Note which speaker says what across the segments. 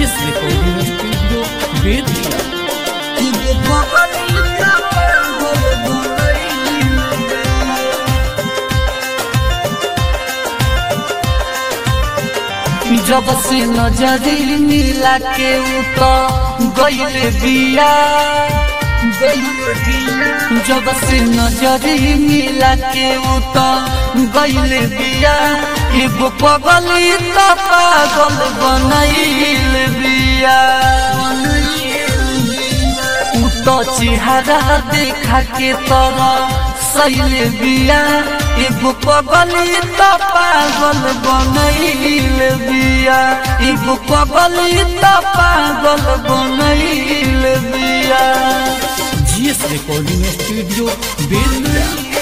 Speaker 1: GS recording studio Bettiah
Speaker 2: जब से नजरी मिला के उ तो गईले बिया जब से नजरी मिला के उ तो गईले बिया एगो पगली तो पागल बनैल बिया उ तो चेहरा देखा के तोरा सैल बिया एगो पगली तो पागल बनैल बिया एगो पगली तो पागल बनैल बिया
Speaker 1: जीएस रिकॉर्डिंग स्टूडियो बेतिया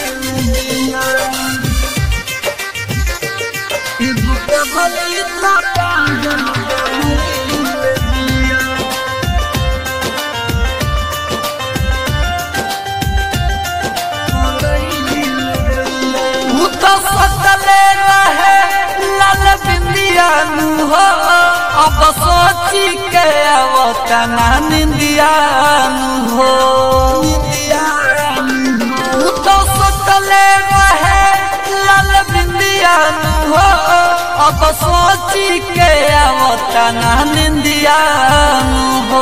Speaker 2: एगो पगली तो पागल बनैल बिया उ तो सतले रहे लाल बिंदिया नु हो अब सोची के आवता ना निंदिया नु हो उ तो सतले रहे लाल बिंदिया नु हो अब सोची के आवता ना निंदिया नु हो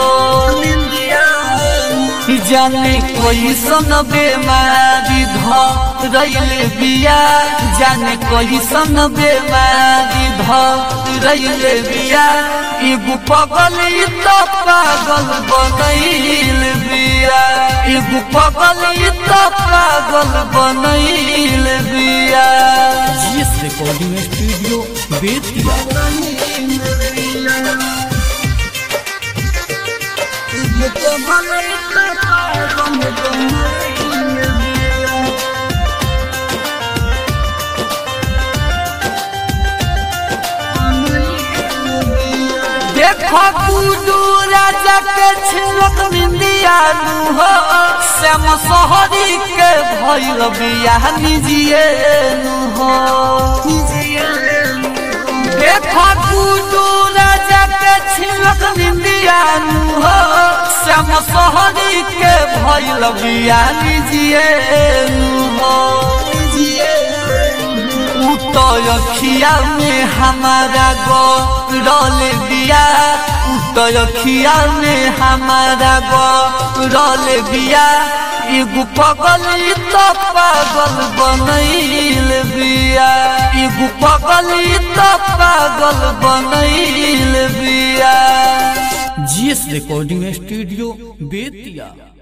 Speaker 2: जाने कोई सन बेमारी धरैले बिया जाने कोई सन बेमारी धरैले बिया एगो पगली तो पागल बनैल बिया एगो पगली तो पागल बनैल बिया
Speaker 1: जीएस रिकॉर्डिंग स्टूडियो बेतिया
Speaker 2: देखो गुडू राजा के छिलक निंदिया नु हो श्याम सोहरी के भइल बिया निजिए नु हो देखो गुडू राजा के छिलक निंदिया नु हो श्याम सोहरी के भइल बिया निजिए नु हो उतयखिया में हमारा गो रोल बिया उतयखिया में हमारा गो रोल बिया एगो पगली तो पागल बनैल बिया एगो पगली तो पागल बनैल बिया
Speaker 1: जीएस रिकॉर्डिंग स्टूडियो बेतिया